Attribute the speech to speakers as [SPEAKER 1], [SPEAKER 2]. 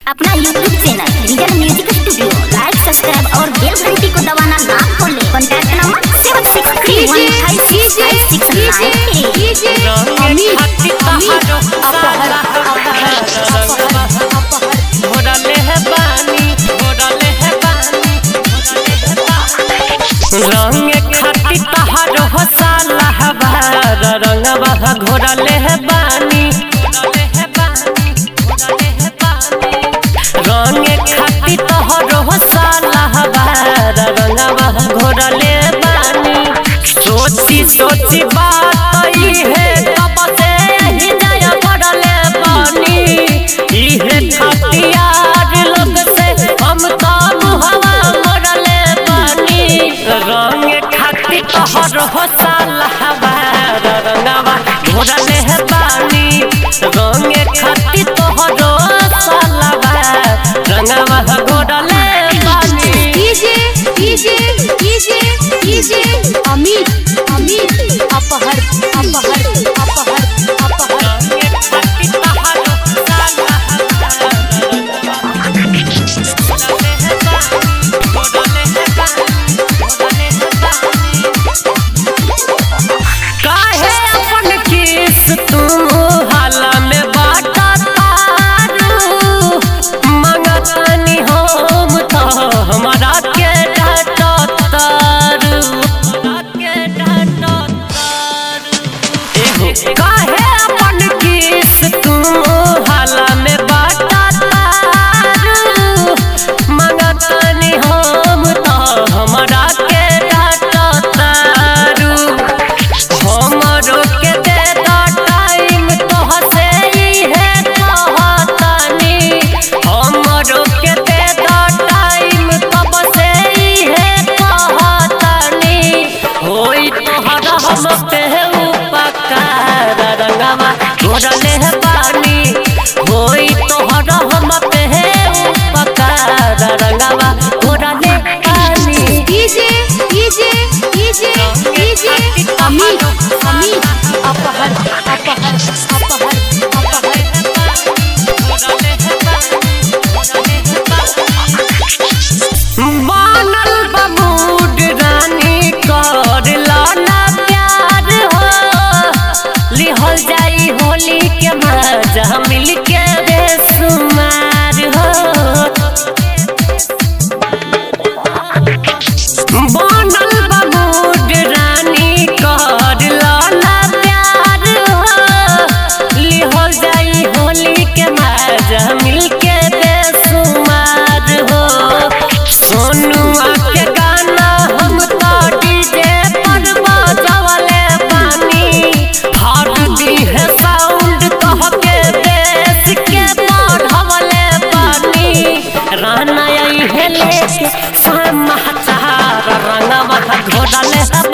[SPEAKER 1] अपना YouTube channel region music studio like subscribe और bell घंटी को दबाना ना भूलें contact number seven six three one five six five six nine
[SPEAKER 2] Amit Amit Apahar Apahar घोड़ाले है बानी घोड़ाले है बानी रंग खाती तहार हो साला हबार रंगवा घोड़ाले है बानी घोड़ाले है बानी घोड़ाले है बानी रंग खाती तहार हो साला हबार रंगवा घोड़ाले बानी सोची सोची बात ई है कब से ही नया पड़ले बानी इहे खतियार लोग से हम तो मुहवा मोड़ले बानी रंग खाती तोहर हो साला हमार रंगवा घोड़ले है बानी रंग खाती तोहर साला रंगवा घोड़ले बानी
[SPEAKER 3] DJ DJ DJ DJ Amit Amit Apahar Apahar Apahar अपहर
[SPEAKER 2] रंग खाती तोहर साला घोड़ले है बानी घोड़ले है बानी घोड़ले है बानी काहे अपन केस तुम हाला में बाटा तारू मंगतानी हम तो हमारा के डाटा तारू हमारा के डाटा तारू एहो काहे अपन केस तुम हाला में बाटा तारू मंगतानी हम तो हमारा के डाटा तारू हमरो के दे दा टाइम तोहसे ही है कहतानी हमरो के दे दा टाइम तब से ही है कहतानी होई तोहरा हम पे उपकार रंगवा घोड़ले है पानी होई तोहरा हम पे उपकार रंगवा घोड़ले पानी
[SPEAKER 3] DJ DJ DJ DJ Amit Amit Apahar Apahar Apahar अपहर
[SPEAKER 2] मानल बमूड रानी कर लाना प्यार हो लिहल जाई होली के मजा मिल के बेसुमार हो बनल बमूड रानी कर लाना प्यार हो लिहल जाई होली के मजा मिल के बेसुमार हो सोनुआ के गाना हम तो डीजे पर बजवले बानी फाड़ दी है साउंड कह के बेस के बढ़वले बानी राना आई है लेके समाचार रंगवा घोड़ले है